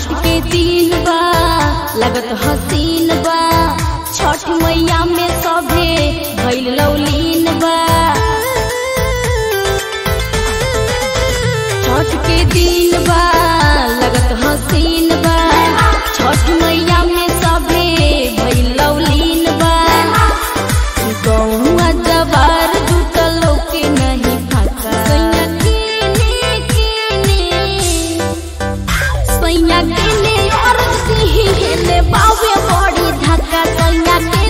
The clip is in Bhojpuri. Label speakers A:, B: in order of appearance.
A: छठ के दिन बा लगत हसीन बा छठ मैया में सभे भइल लौलीन बा छठ के दिन बा लगत हसीन बा छठ मैया में सभे भइल लौलीन बा गौआ जवार जुटल के नहीं फाका सैया कीने कीने सैया कीने और सिही हेले बावे बड़ी धक्का सैया